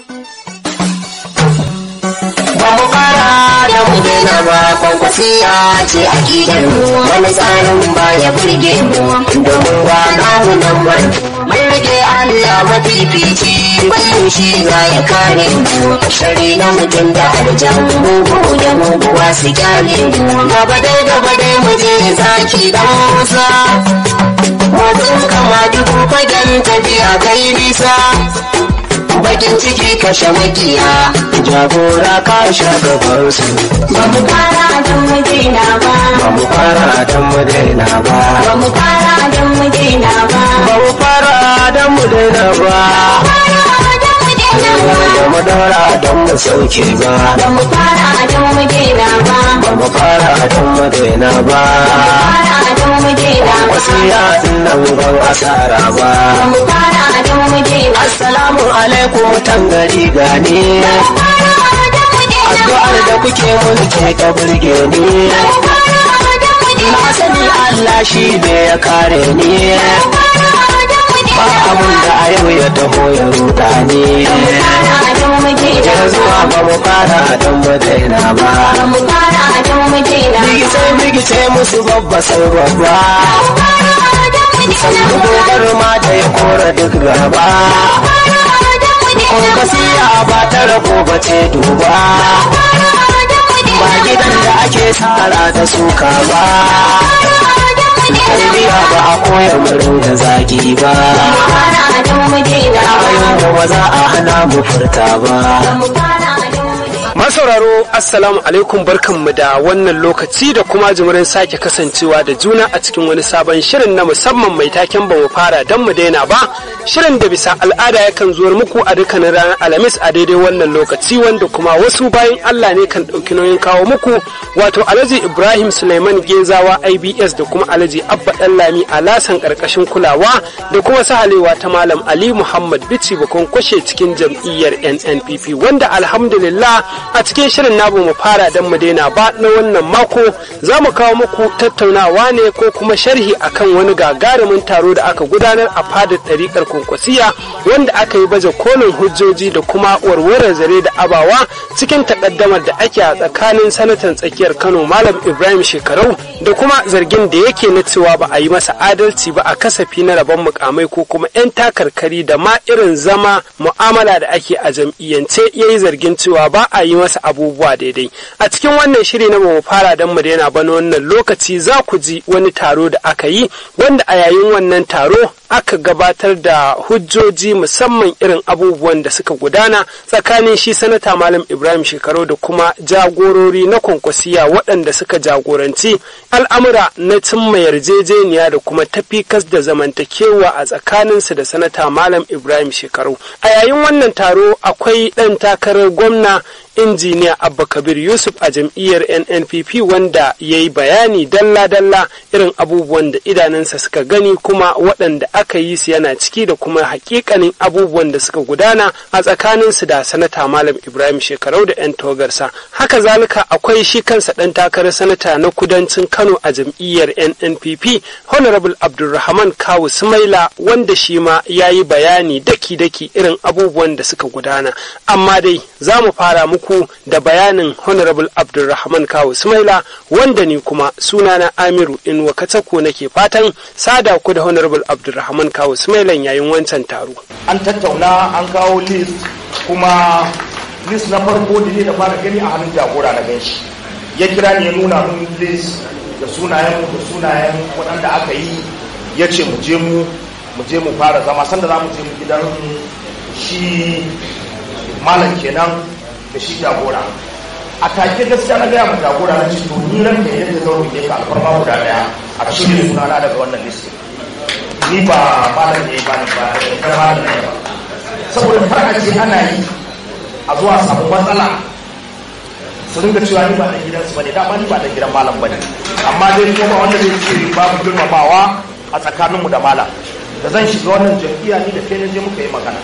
ba mu fara da mu daina ba kwankwasiya ce a gidan mu wani tsarin ba ya burge mu domin ba namu nan ba mun rage Allah mafifici kullum shi za ya kare mu shari na mutum da aljan mugu da muguwa su kyale mu gaba dai gaba dai mu je zaki dan musa Motsin kama dubu fagen tafiya kai nisa bakin ciki kashe makiya jagora ka sha gaban su ba mu fara don mu daina ba ba mu fara don mu daina ba ba mu fara don mu daina ba ba mu fara don mu daina ba fara don mu daina ba da mu daura don mu sauke ba ba mu fara don mu daina ba ba mu fara don mu daina ba fara don mu daina ba wasu yatsun nan ban asara ba ba mu fara don mu daina assalamu alaikum tangari gani fara don mu daina addu'ar da kuke mun ke ta burge ni fara don mu daina na sani Allah shi ne ya kare ni fara don mu ba daina abun da a yau ya taho ya ruda ni fara don mu daina yanzu ba mu fara don mu daina ba ba mu fara don mu daina bigice bigice musu babba sai babba fara don mu daina sannu dogar ma da ya kora duk gaba fara don mu daina kwankwasiya ba ta rabo ba ce duba fara don mu daina ba gidan da ake tsara da suka ba tarbiya ba a koya murin da zagi ba fara don mu daina ayon ba za a hana mu furta ba mu fara don mu daina Masauraro Assalamu alaikum barkanmu da wannan lokaci da kuma jimirin sake kasancewa da juna a cikin wani sabon shirin na musamman mai taken ba mu fara don mu daina ba shirin da bisa al'ada yakan zuwar muku a dukkanin ranar alhamis a daidai wannan lokaci wanda kuma wasu bayan Allah ne kan ɗauki nauyin kawo muku wato Alhaji Ibrahim Suleiman Gezawa IBS da kuma Alhaji Abba Dallami a lasan ƙarƙashin kulawa da kuma sahalewa ta Malam Ali Muhammad Bici bakon kwashe cikin jam'iyyar NNPP wanda alhamdulillah a cikin shirin namu mu fara don mu daina ba na wannan mako za mu kawo muku tattaunawa ne ko kuma sharhi akan wani gagarumin taro da aka gudanar a fadar ɗariƙar kwankwasiya wanda aka yi baje kolin hujjoji da kuma warware zare da abawa cikin takaddamar da ake a tsakanin sanatan tsakiyar kano malam ibrahim shekarau da kuma zargin da yake na cewa ba a yi masa adalci ba a kasafi na rabon mukamai ko kuma 'yan takarkari da ma irin zama mu'amala da ake a jam'iyyance ya yi zargin cewa ba a yi masa abubuwa daidai a cikin wannan shiri na mu fara don mu daina bana wannan lokaci za ku ji wani taro da aka yi wanda a yayin wannan taro aka gabatar da hujjoji musamman irin abubuwan da suka gudana tsakanin shi sanata malam ibrahim shekaru da kuma jagorori na kwankwasiya waɗanda suka jagoranci al'amura na cimma yarjejeniya da kuma tafikas da zamantakewa a tsakaninsu da sanata malam ibrahim shekaru a yayin wannan taro akwai ɗan takarar gwamna injiniya abba kabir yusuf a jam'iyyar nnpp wanda ya yi bayani dalla-dalla irin abubuwan da idanunsa suka gani kuma waɗanda aka yi su yana ciki da kuma hakikanin abubuwan da suka gudana a tsakaninsu da sanata malam ibrahim shekarau da 'yan togarsa haka zalika akwai shi kansa ɗan takarar sanata na kudancin kano a jam'iyyar nnpp honorable abdulrahman kawu sumaila wanda shi ma ya yi bayani daki-daki irin abubuwan da suka gudana amma dai za mu fara muku muku da bayanin honorable abdulrahman kawo sumaila wanda ni kuma sunana amiru inuwa katako nake fatan sada ku da honorable abdulrahman kawo sumailan yayin wancan taro an tattauna an kawo list kuma list na farko da ne da fara gani a hannun jagora na ganshi ya kira ni ya nuna mun list da sunayen da sunayen waɗanda aka yi ya ce mu je mu mu je mu fara zama sanda za mu je mu gidan shi malam kenan da shi jagora a take gaskiya na gaya mu jagora na ce to ni ran da yadda zan roƙe ka alfarma guda daya a cire sunana daga wannan list ni ba malam ne ba ni ba da malam ne ba saboda har a ce ana yi a zuwa samu matsala su ringa cewa ni ba dan gidansu bane dama ni ba dan gidan malam bane amma dai kuma ba wanda zai ce babu girmamawa a tsakaninmu da malam da zan shiga wannan jam'iyya ni da kai na je muka yi magana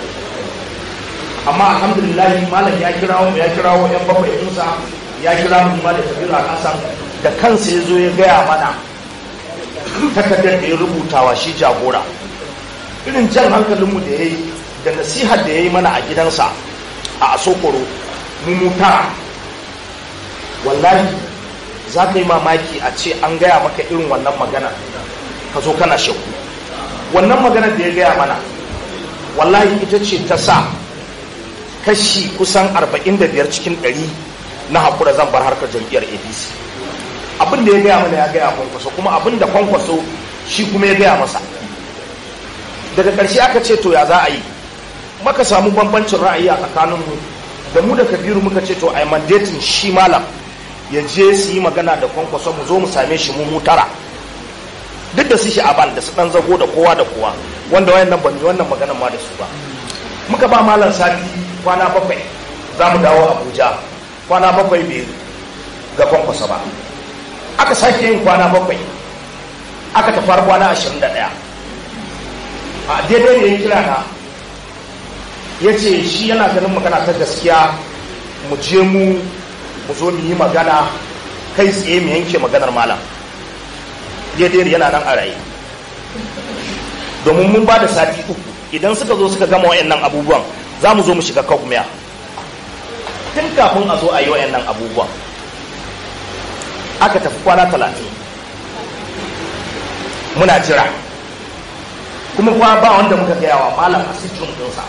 amma alhamdulillah malam ya kirawo ya kirawo yan bakwai ɗinsa ya kira mu ma da tafiya kasan da kansa ya zo ya gaya mana takardar da ya rubutawa shi jagora irin jan hankalinmu da ya yi da nasihar da ya yi mana a gidansa a asokoro mu mu tara wallahi za ka yi mamaki a ce an gaya maka irin wannan magana ka zo kana shakku wannan magana da ya gaya mana wallahi ita ce ta sa kashi kusan 45 cikin 100 na haƙura zan bar harkar jam'iyyar apc abin da ya gaya mana ya gaya kwankwaso kuma abin da kwankwaso shi kuma ya gaya masa daga ƙarshe aka ce to ya za a yi maka samu bambancin ra'ayi a tsakaninmu da mu da kabiru muka ce to ai mandatin shi malam ya je su yi magana da kwankwaso mu zo mu same shi mu tara duk da su shi aban da su dan zago da kowa da kowa wanda wayannan ban yi wannan maganar ma da su ba muka ba malam sati kwana bakwai za mu dawo abuja kwana bakwai bai ga kwankwaso ba aka sake yin kwana bakwai aka tafar kwana ashirin da ɗaya a daidai da ya kira na ya ce shi yana ganin magana ta gaskiya mu je mu mu zo mu yi magana kai tsaye mu yanke maganar malam daidai yana nan a raye domin mun ba da sati uku idan suka zo suka gama wayannan abubuwan za mu zo mu shiga kogmiya tun kafin a zo a yi wayannan abubuwan aka tafi kwana talatin muna jira kuma kuwa ba wanda muka gaya wa malam a cikin ɗinsa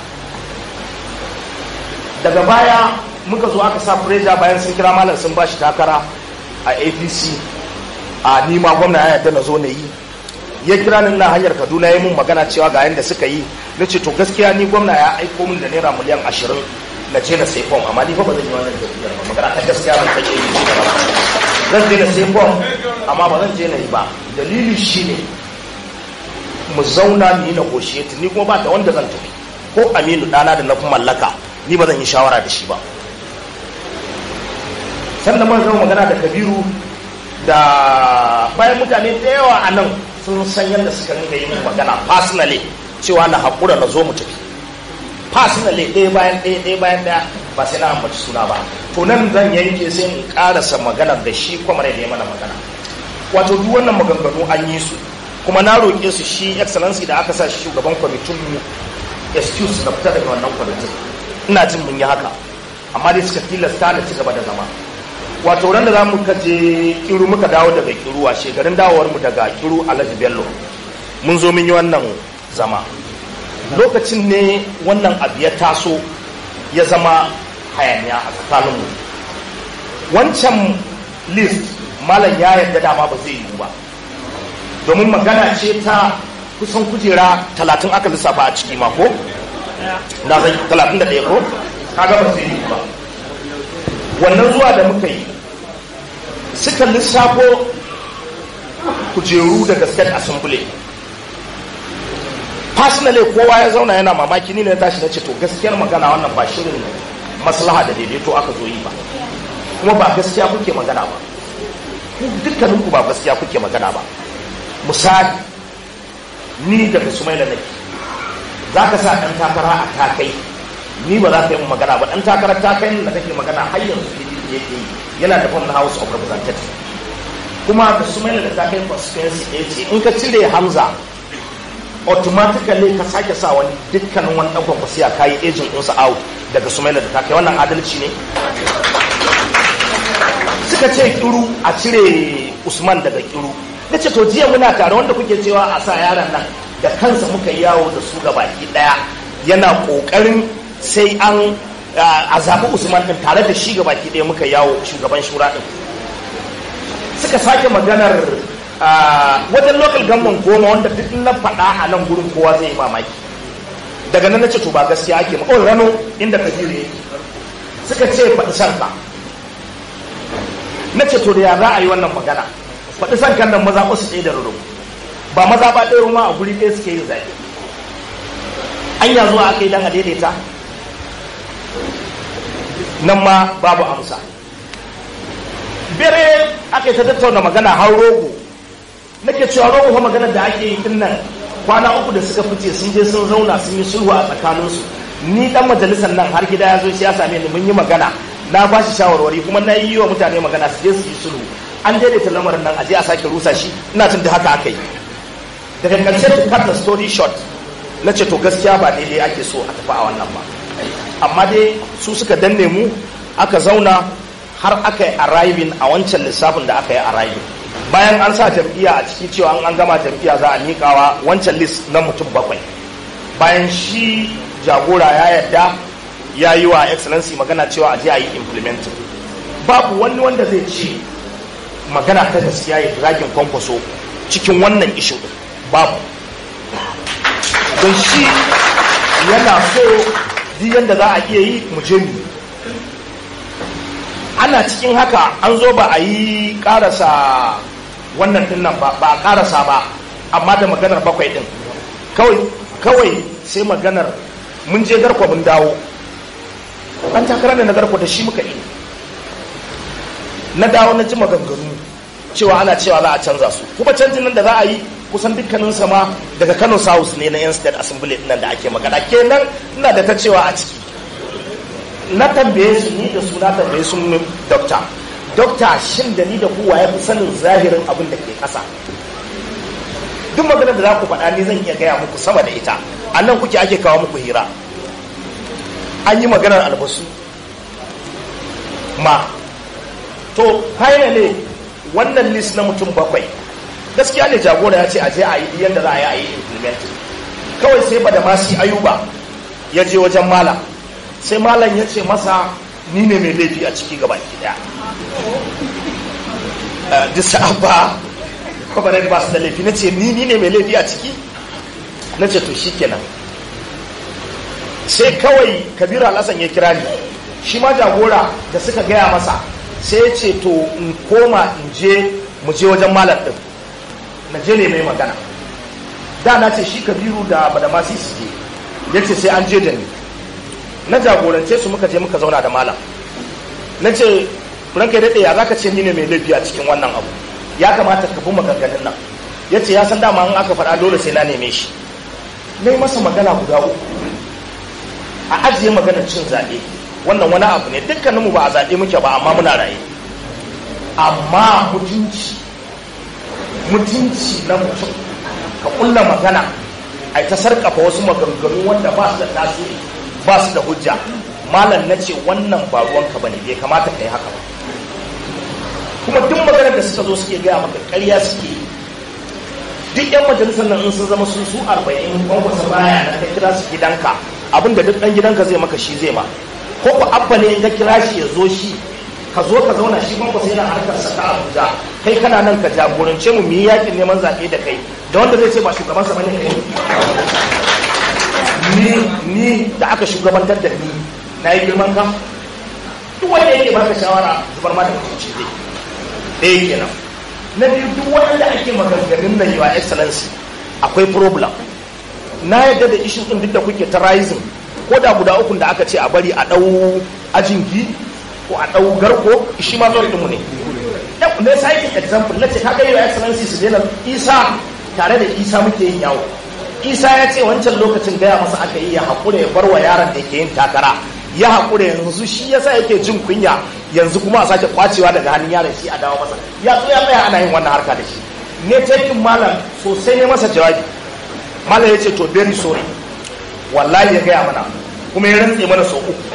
daga baya muka zo aka sa pressure bayan sun kira malam sun ba shi takara a apc a nima gwamna ya yarda na zo na yi ya kira ni na hanyar kaduna ya mun magana cewa ga yadda suka yi na ce to gaskiya ni gwamna ya aiko min da naira miliyan ashirin na je na sai fom amma ni fa ba zan yi wannan tafiyar ba magana ta gaskiya ban take yi ci gaba zan je na sai fom amma ba zan je na yi ba dalili shine mu zauna mu yi negotiate ni kuma ba da wanda zan tafi ko aminu dana da na fi mallaka ni ba zan yi shawara da shi ba sannan mun zama magana da kabiru da bayan mutane da yawa a nan sun san yadda suka rinka yi magana personally cewa na haƙura na zo mu tafi personally ɗaya bayan ɗaya ɗaya bayan ɗaya ba sai na ambaci suna ba to nan zan yanke sai in ƙarasa maganar da shi kwamar da ya mana magana wato duk wannan maganganu an yi su kuma na roƙe su shi excellency da aka sa shi shugaban kwamitin mu excuse na fita daga wannan kwamitin ina jin mun yi haka amma dai suka tilasta na ci gaba da zama wato ran da za mu kaje kiru muka dawo daga kiru a shekarun dawowar mu daga kiru alhaji bello mun zo mun yi wannan zama lokacin ne wannan abu ya taso ya zama hayaniya a tsakaninmu wancan list malam ya yarda dama ba zai yiwu ba domin magana ce ta kusan kujera talatin aka lissafa a ciki mako na zai talatin da ɗaya ko kaga ba zai yiwu ba wannan zuwa da muka yi suka lissafo kujeru daga state assembly personally kowa ya zauna yana mamaki ni ne tashi na ce to gaskiyar magana wannan ba shirin maslaha da daidaito aka zo yi ba kuma ba gaskiya kuke magana ba dukkaninku ba gaskiya kuke magana ba misali ni daga sumaila nake za ka sa ɗan takara a takai ni ba za ka yi mu magana ba ɗan takarar takai da kake magana har yanzu pdp yake yi yana da fam na house of representatives kuma da sumaila da takai constituency ɗaya ce in ka cire hamza automatically ka sake sa wani dukkanin wani ɗan kwakwasiya ka yi agent ɗinsa out daga sumaila da takai wannan adalci ne suka ce kiru a cire usman daga kiru na ce to jiya muna tare wanda kuke cewa a sa yaran nan da kansa muka yi yawo da su baki daya yana kokarin sai an a zaɓi usman din tare da shi baki daya muka yawo shugaban shura din suka sake maganar wajen local government goma wanda duk na faɗa a nan gurin kowa zai yi mamaki daga nan na ce to ba gaskiya ake ma rano inda kabiru yake suka ce faɗi sarka na ce to da ya za a yi wannan magana faɗi san kan nan maza ba su ɗaya da ruru ba maza ba ɗaya ma a guri ɗaya suke yin zaɓe an ya zuwa aka yi dan a daidaita nan ma babu amsa bere aka yi ta tattauna magana har rogo nake cewa rogo fa maganar da ake yi din nan kwana uku da suka fice sun je sun zauna sun yi sulhu a tsakaninsu ni dan majalisar nan har gida ya zo shi ya same ni mun yi magana na ba shi shawarwari kuma na yi wa mutane magana su je su yi sulhu an daidaita lamarin nan a je a sake rusa shi ina jin da haka aka yi daga ƙarshe to cut the story short na ce to gaskiya ba daidai ake so a tafi a wannan ba amma dai su suka danne mu aka zauna har aka yi arriving a wancan lissafin da aka yi arriving bayan an sa jam'iyya a ciki cewa an gama jam'iyya za a miƙawa wancan list na mutum bakwai bayan shi jagora ya yadda ya yi wa excellency magana cewa a je a yi implementing babu wani wanda zai ce magana ta gaskiya ya dragin kwankwaso cikin wannan ishu din babu don shi yana so duk yadda za a iya yi mu je mu ana cikin haka an zo ba a yi karasa wannan din nan ba ba a karasa ba amma da maganar bakwai din kawai kawai sai maganar mun je garkwa mun dawo an takarar da na garkwa da shi muka yi na dawo na ji maganganu cewa ana cewa za a canza su kuma canjin nan da za a yi kusan dukkanin sama daga kano south ne na yan state assembly nan da ake magana kenan ina da ta cewa a ciki na tambaye su ni da su na tambaye su dokta dokta shin da ni da kowa ya fi sanin zahirin abin da ke kasa duk maganar da za ku faɗa ni zan iya gaya muku sama da ita a nan kuke ake kawo muku hira an yi maganar albasu ma to finally wannan list na mutum bakwai gaskiya ne jagora ya ce a je a yi yadda za a yi a yi implement kawai sai ba da masu ayuba ya je wajen malam sai malam ya ce masa ni ne mai laifi a ciki gaba ki daya duk sa'aba kwabarai ba su da laifi na ce ni ni ne mai laifi a ciki na ce to shi kenan sai kawai kabiru alhassan ya kira ni shi ma jagora da suka gaya masa sai ya ce to in koma in je mu je wajen malam din na je ne mai magana da na ce shi kabiru da badamasi su je ya ce sai an je da ni na jagorance su muka je muka zauna da malam na ce ranka daɗe ya za ka ce ni ne mai laifi a cikin wannan abu ya kamata ka fi maganganun nan ya ce ya san dama in aka faɗa dole sai na neme shi na yi masa magana guda uku a ajiye maganar cin zaɓe wannan wani abu ne dukkaninmu ba a zaɓe muke ba amma muna raye amma mutunci mutunci na mutum ka kulla magana a ta sarkafa wasu maganganu wanda ba su da tasiri ba su da hujja malam na ce wannan ba ruwanka ba ne bai kamata ka yi haka ba kuma duk maganar da suka zo suke gaya maka ƙarya suke yi duk yan majalisar nan in sun zama sun su arba'in kwankwasa baya na ka kira su gidanka abinda duk ɗan gidanka zai maka shi zai ma ko ku abba ne in ka kira shi ya zo shi ka zo ka zauna shi kwankwasa yana harkar sa ta abuja kai kana nan ka jagorance mu mu yi yakin neman zaɓe da kai da wanda zai ce ba shugaban sa bane kai ni ni da aka shugabantar da ni na yi girman ka duk wanda yake baka shawara zubar ma da mutunci zai ɗaya kenan na biyu duk waɗanda ake maganganun nan yawa excellency akwai problem na yadda da ishin ɗin duk da kuke ta rising ko da guda ukun da aka ce a bari a ɗau ajingi ko a ɗau garko shi ma zuwa ɗinmu ne ne sai example na ce ka ga yawa excellency su daina isa tare da isa muke yin yawo isa ya ce wancan lokacin gaya masa aka yi ya haƙura ya bar wa yaron da yake yin takara ya haƙura yanzu shi yasa yake jin kunya yanzu kuma a sake kwacewa daga hannun yaron shi a dawo masa ya zo ya tsaya ana yin wannan harka da shi ne takin malam sosai ne masa jawabi malam ya ce to very sorry wallahi ya gaya mana kuma ya rantse mana sau uku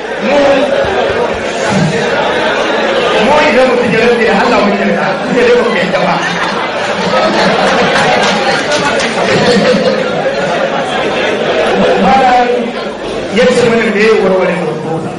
mu idan mutum ya rantse da Allah mun yarda sai dai ba ku yarda ba ya ce mana da ya warware mutum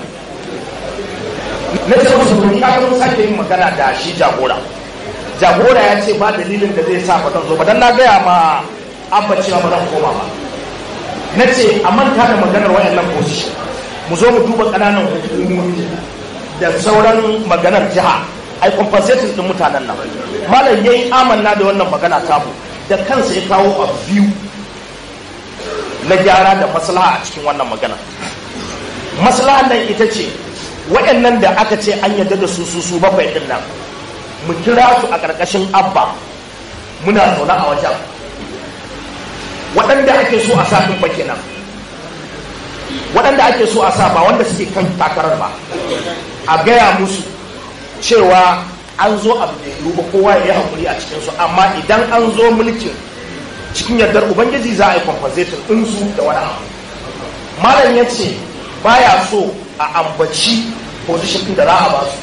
na ce musu to ni aka sake yin magana da shi jagora jagora ya ce ba dalilin da zai sa ba zan zo ba dan na gaya ma abba cewa ba zan koma ba na ce a manta da maganar wayannan position mu zo mu duba ƙananan hukumomi da sauran maganar jiha ai compensating din mutanen nan malam yayi amanna da wannan magana tamu da kansa ya kawo a biyu na gyara da maslaha a cikin wannan magana maslahan nan ita ce waɗannan da aka ce an yarda da su su su bakwai ɗin nan mu kira su a ƙarƙashin abba muna zaune a wajen waɗanda ake so a sa ɗin ba kenan waɗanda ake so a sa ba wanda suke kan takarar ba a gaya musu cewa an zo abu da yiwu ba kowa ya yi haƙuri a cikinsu amma idan an zo mulkin cikin yardar ubangiji za a yi compensation ɗinsu da wani abu malam ya ce baya so a ambaci position ɗin da za a ba su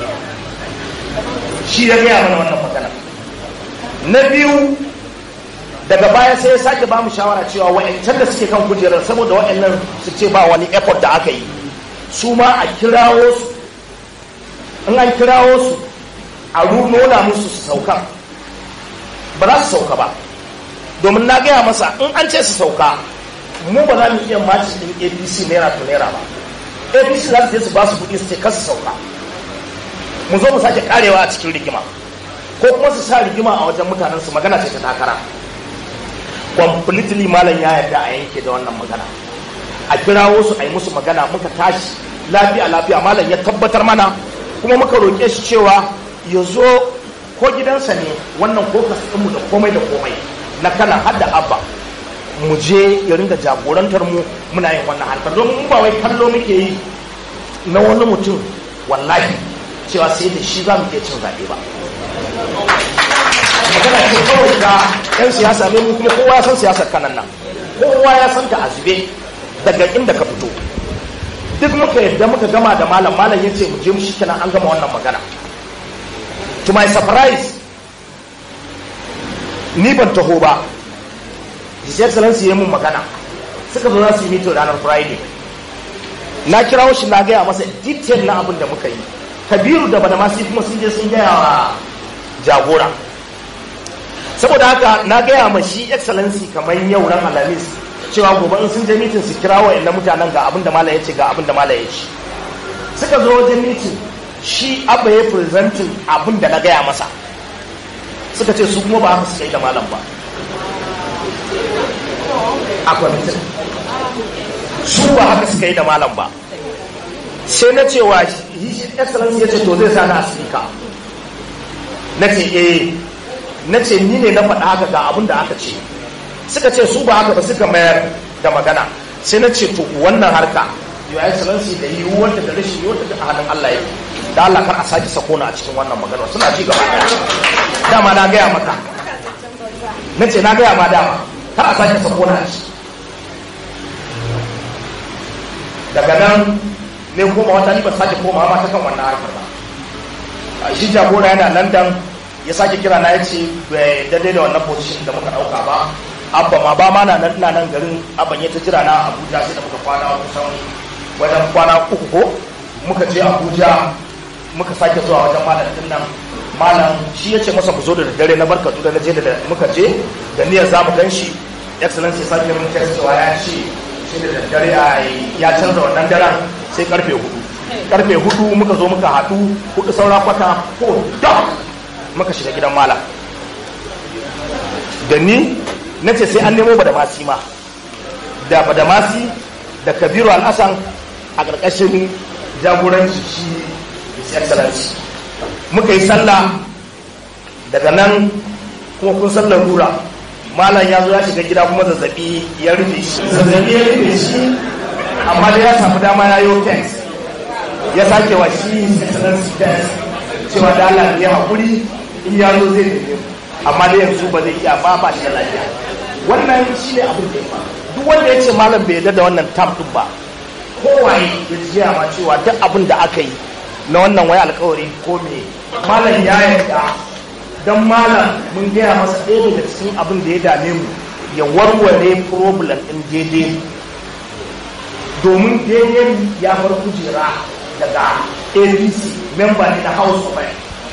shi ya gaya mana wannan magana na biyu daga baya sai ya sake ba mu shawara cewa wa'ancan da suke kan kujerar saboda wa'annan su ce ba wani effort da aka yi su ma a kirawo su in an kirawo su a nuna musu su sauka ba za su sauka ba domin na gaya masa in an ce su sauka mu ba za mu iya maci din apc naira to naira ba apc za su je su ba su kuɗi su ce kasu sauka mu zo mu sake karewa a cikin rigima ko kuma su sa rigima a wajen mutanen su magana ce ta takara completely malam ya yarda a yanke da wannan magana a kirawo su a yi musu magana muka tashi lafiya lafiya malam ya tabbatar mana kuma muka roƙe shi cewa ya zo ko gidansa ne wannan kokas ɗinmu da komai da komai na kana har da abba mu je ya ringa jagorantar mu muna yin wannan harkar domin mu ba wai kallo muke yi na wani mutum wallahi cewa sai da shi za mu iya cin zaɓe ba magana ce kawai da 'yan siyasa ne mu kuma kowa ya san siyasar kanan nan kowa ya san ta a zube daga inda ka fito duk muka yadda muka gama da malam malam ya ce mu je mu shi kenan an gama wannan magana to my surprise ni ban taho ba his excellency ya mun magana suka zo za su yi mito ranar friday na kirawo shi na gaya masa detail na abin da muka yi kabiru da bada masu kuma sun je sun gaya wa jagora saboda haka na gaya ma shi excellency kamar yau ran alhamis cewa gobe in sun je mitin su kira wa mutanen ga abin da mala ya ce ga abin da mala ya ce suka zo wajen mitin shi abba ya presentin abin da na gaya masa suka ce su kuma ba haka suka yi da malam ba a kwamitin su ba haka suka yi da malam ba sai na cewa shi excellence ya ce to zai sa na asirika na ce eh na ce ni ne na faɗa haka ga abin da aka ce suka ce su ba haka ba suka mayar da magana sai na ce to wannan harka your excellency da yiwuwar da rashin yiwuwar da a hannun Allah yake da Allah kar a sake sako na a cikin wannan magana suna ci gaba daya dama na gaya maka na ce na gaya ma dama kar a sake sako na a ciki daga nan ne koma wata ni ba sake koma ma ta kan wannan harkar ba shi jagora yana london ya sake kira na ya ce bai daidai da wannan position da muka dauka ba abba ma ba ma na nan ina nan garin abban ya ta jira na abuja sai da muka kwana kusan wajen kwana uku ko muka je abuja muka sake zuwa wajen malam din nan malam shi ya ce masa ku zo da daddare na barkatu da na je da muka je da niyyar za mu gan shi excellency sake mun text cewa ya ce shi da daddare ya canza wannan daren sai karfe hudu karfe hudu muka zo muka haɗu hudu saura kwata ko dok muka shiga gidan malam da ni na ce sai an nemo badamasi ma da badamasi da kabiru al'asan a ƙarƙashin jagoranci shi his excellency muka yi sallah daga nan kuma kun sallar rura malam ya zo ya shiga gida kuma zazzabi ya rufe shi zazzabi ya rufe shi amma dai ya samu dama ya yi text ya sake wa shi his excellency text cewa da Allah ya haƙuri in ya zo zai neme amma dai yanzu ba zai iya ba ba shi da lafiya wannan shi ne abin da ya faru duk wanda ya ce malam bai yarda da wannan tam din ba kowaye ya jiya ma cewa duk abin da aka yi na wannan wai alkawari ko me malam ya yarda dan malam mun gaya masa ɗaya daga cikin abin da ya dame mu ya warware problem ɗin daidai domin daidai ya bar kujera daga apc member ne na house of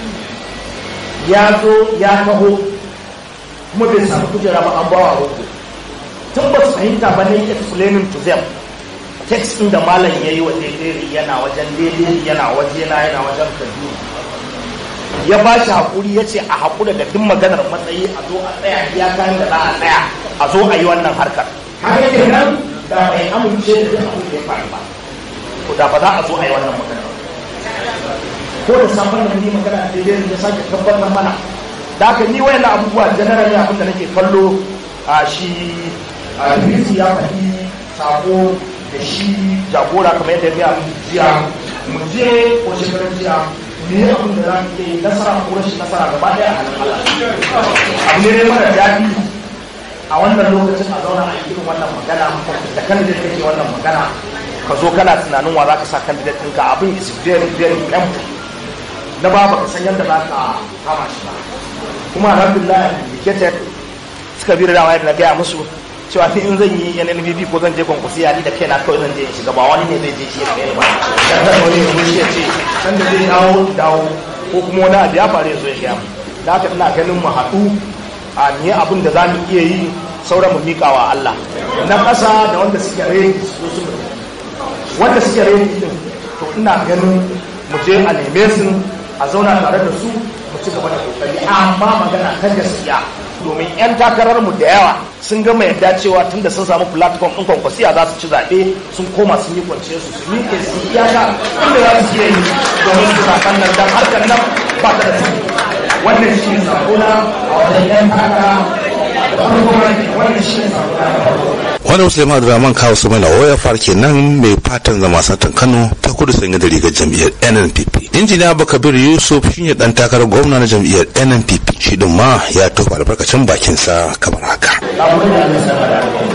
ya zo ya taho kuma bai samu kujera ba an bawa roƙo tun ba su fahimta ba ne explaining to them text ɗin da malam ya yi wa daidai yana wajen daidai yana waje na yana wajen kaduna ya ba shi haƙuri ya ce a haƙura da duk maganar matsayi a zo a tsaya ya kayan da za a tsaya a zo a yi wannan harkar haka yake nan da bai amince da duk abin da ya faru ba to da ba za a zo a yi wannan maganar ko da sabon da ni magana daidai ya sake tabbatar mana da haka ni wayannan abubuwa generally abin da nake kallo a shi a ya faɗi sako da shi jagora kamar yadda ya mu jiya mu je ko shekarar jiya me ya abin da za mu yi nasara ko rashin nasara gaba daya a hannun Allah abu ne mara daɗi a wannan lokacin a zauna a irin wannan magana da kan da kake wannan magana ka zo kana tunanin wa za ka sa candidate ɗinka abin is very very painful na ba baka san yadda za ka kama shi ba kuma alhamdulillah indicated suka bi da dama yadda na gaya musu cewa ni in zan yi NNPP ko zan je kwankwasi ya ni da kaina kawai zan je in shiga ba wani ne zai je shi da kai ba dan da wani ne shi ya ce san da zai dawo dawo ko kuma wani abu ya faru ya zo ya gaya mu da haka ina ganin mu haɗu a ni abin da za mu iya yi sauran mu miƙa wa Allah na ƙasa da wanda suke reni su su wanda suke reni din to ina ganin mu je a neme su a zauna tare da su mu ci gaba da kokari amma magana ta gaskiya domin 'yan takararmu da yawa sun gama yadda cewa tun da sun samu platform ɗin kwankwasiya za su ci zaɓe sun koma sun yi kwance su su miƙe su yi iyaka inda za su iya yi domin su zaɓen nan don harkar nan ba ta da su wannan shi ne sakona a wajen 'yan takara da farko wannan shi ne sakona da farko wani musulman abdulrahman kawo su mana waya farke nan mai fatan zama satan kano ta kudu sanye da rigar jam'iyyar nnpp injiniya bakabir yusuf shine dan takarar gwamna na jam'iyyar nnpp shi din ma ya tofa albarkacin bakinsa kamar haka Abu da ya